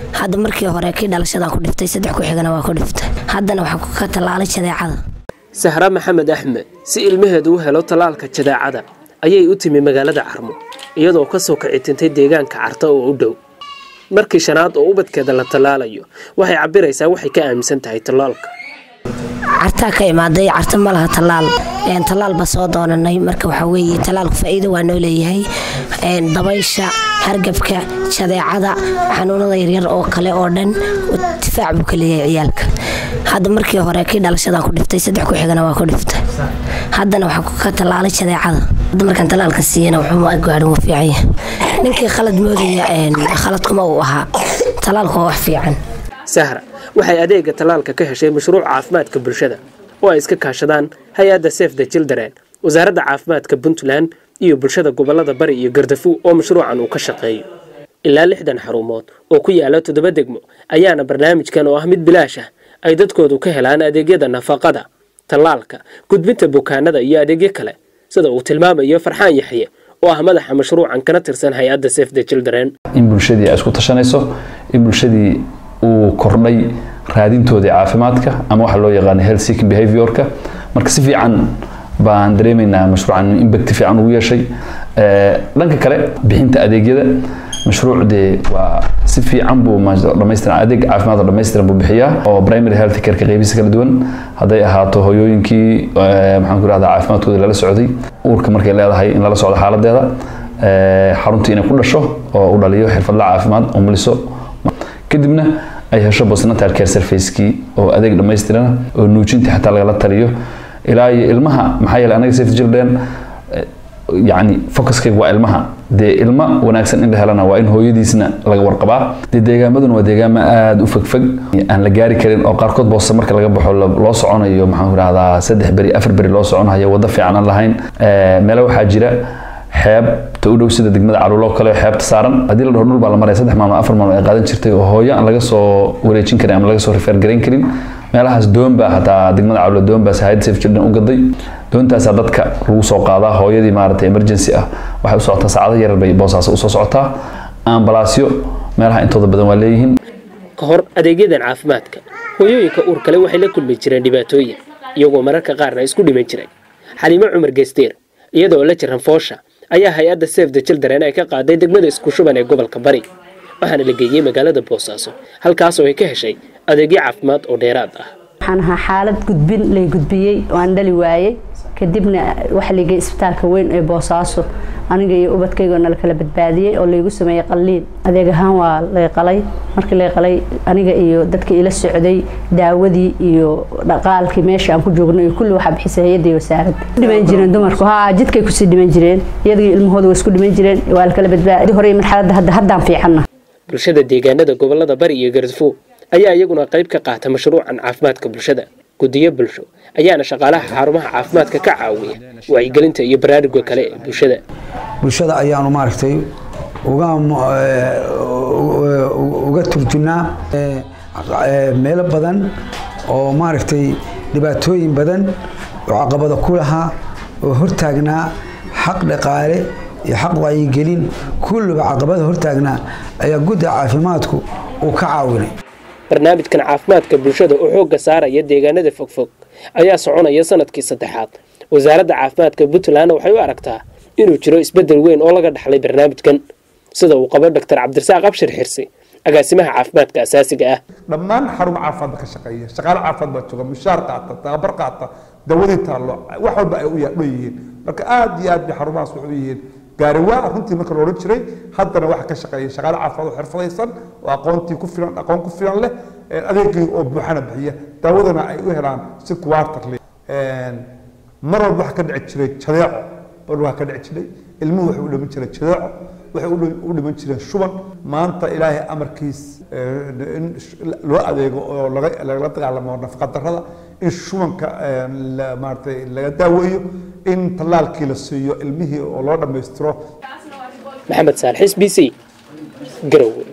hadda markii hore kii dhalashadaan ku dhiftay saddex ku xigana waa ku dhiftay haddana waxaa ka tallaalay jadeecada sahra maxamed axmed si ilmaheedu u helo tallaalka jadeecada ayay u timi magaalada carmo iyadoo ka soo kicitintay deegaanka carta oo u dhow markii shanaad oo ubadkeeda la tallaalayo waxay cabiraysaa waxay ka aaminsan tahay tallaalka cartaa ka imaaday carta ma laha tallaal tallaal ba soo doonanay marka waxaa weeye tallaalku faa'iido waa noo leeyahay dabaysha hargabka jadeecada xanuunada yaryar oo kale oo dhan difaac buu ka leeyahay ciyaalka hadda markii hore kii dhalashadaan ku dhiftay saddex ku xigana waa ku dhiftay haddana waxaa ka tallaalay jadeecada hadda markaan tallaalka siiyana wuxuu gaadhin wuu fiican yahay ninkii khalad moodaya khaladkuma uu ahaa tallaalku waa wax fiican sahra waxay adeega tallaalka ka heshay mashruuc caafimaadka bulshada oo ay iska kaashadaan hay-adda sef the children wasaaradda caafimaadka puntland iyo bulshada gobolada bari iyo gardafu oo mashruucan uu ka shaqeeyo ilaa lixdan xarumood oo ku yaala toddoba degmo ayaana barnaamijkan oo ah mid bilaash ah ay dadkoodu ka helaan adeegyada nafaqada tallaalka gudbinta bukaanada iyo adeegyo kale sida uu tilmaamayo farxaan yaxye oo ah madaxa mashruucan kana tirsan hay-adda sef the children in bulshadii ay isku tashanayso in bulshadii uu kordhay raadintoodii caafimaadka ama waxa loo yaqaano health seeking behaviorka marka si fiican baan dareemaynaa mashruucan impact fiican ugu yeeshay dhanka kale bixinta adeegyada mashruuc dee waa si fiican buu dhamaystiran adeeg caafimaad oo dhamaystiran buu bixiyaa oo primary health careka qeybihiisa kala duwan hadday ahaato hooyooyinkii maxaan ku rahdaa caafimaadkooda lala socday uurka markay leedahay in lala socdo xaaladeeda xaruntii inay ku dhasho oo u dhaliyo xirfadla caafimaad umuliso kadibna ay hesho postnatal care servicekii oo adeeg dhammaystirana oo nuujintii xataa lagala taliyo ilaa iyo ilmaha maxaa yeelay anaga safety children yacni focuskayga waa ilmaha dee ilma wanaagsan in la helana waa in hooyadiisna laga warqabaa dee deegaamaduna waa deegaamo aada u fogfog aan la gaari karin oo qaarkood boosta marka laga baxo loo soconayo maxaan ku rahdaa saddex beri afar beri loo soconayo waddo fiican aan lahayn meelo waxaa jira xeebta u dhow sida degmada caluuloo kale xeebta saaran haddii la dhaho dhul baa la maraya saddex maalmo afar maalmo ay qaadan jirtay oo hooyo aan laga soo wareejin karin ama laga soo rifeer garayn karin meelahaas doon baa hataa degmada caluulo doon baa hayad safe children u gaday doontaasaa dadka lagu soo qaadaa hooyadii maaragtay emergency ah waxay u socotaa saacado yarar bay boosaas usoo socotaa ambalaasyo meelaha intooda badan waa leeyihiin ka hor adeegyadan caafimaadka hooyooyinka uur kale waxay la kulmi jireen dhibaatooyin iyagoo mararka qaarna isku dhiman jiray xaliimo cumar geesteer iyadoo la jiran foosha ayaa hay-adda save the children ay ka qaaday degmada isku shuban ee gobolka bari waxaana la geeyey magaalada boosaaso halkaasoo ay ka heshay adeegyo caafimaad oo dheeraad ah waxaan ahaa xaalad gudbin lay gudbiyey oo aan dhali waayey kadibna waxa laygey isbitaalka weyn ee boosaaso aniga iyo ubadkayga nala kala badbaadiyey oo laygu sameeyey qalliin adeeg ahaan waa lay qalay markii lay qalay aniga iyo dadkii ila socday daawadii iyo dhaqaalkii meesha aan ku joogno iyo kulli waxaa bixisay hay-adda wasaaradda dhiman jireen dumarku haa jidkay kusii dhiman jireen iyadii ilmahooda waa isku dhiman jireen waa la kala badbaadi hore marxaladda hadda haddaan fiicanna bulshada deegaanada gobolada bari iyo gardafow ayaa iyaguna qayb ka qaata mashruucan caafimaadka bulshada guddiyo bulsho ayaana shaqaalaha xarumaha caafimaadka ka caawiya wacyigelinta iyo baraaruga kale ee bulshada bulshada ayaanu maaragtay uga uga turjunaa meelo badan oo maaragtay dhibaatooyin badan oo caqabada ku lahaa oo hortaagnaa xaq dhaqaale iyo xaq wacyigelin kulliba caqabada hortaagnaa ayaa gudda caafimaadku uu ka caawinay barnaamijkan caafimaadka bulshada oo xoogga saaraya deegaanada fogfog ayaa soconaya sanadkii saddexaad wasaaradda caafimaadka puntlandna waxay u aragtaa inuu jiro isbeddel weyn oo laga dhaxlay barnaamijkan sida uu qabo doctor cabdirasaaq abshir xirsi agaasimaha caafimaadka asaasiga ah dhammaan xarun caafimaad ka shaqeeya shaqaale caafimaad baa jooga mushaar qaata tababar qaata dawadii taallo wax walba ay u yihiin marka aad iyo aad bay xarumahaas waxu yihiin gaariwaa runtii marka la odhan jiray haddana waxa ka shaqeeya shaqaale caafimaad oo xirfadaysan oo aqoontii ku filan aqoon ku filan leh adeegii oo buuxana bixiya daawadana ay u helaan si quarterly mar walba waxa ka dhici jiray jadeeco mar waa ka dhici jiray ilmuhu waxay u dhiman jiray jadeeco waxay u dhiman jireen shuban maanta ilaahay amarkiis in loo adeego oo lagala dagaalamo nafaqa darrada in shubanka maaratay laga daaweeyo in tallaalkii la siiyo ilmihii oo loo dhammaystiro maxamed saalix s b c garowe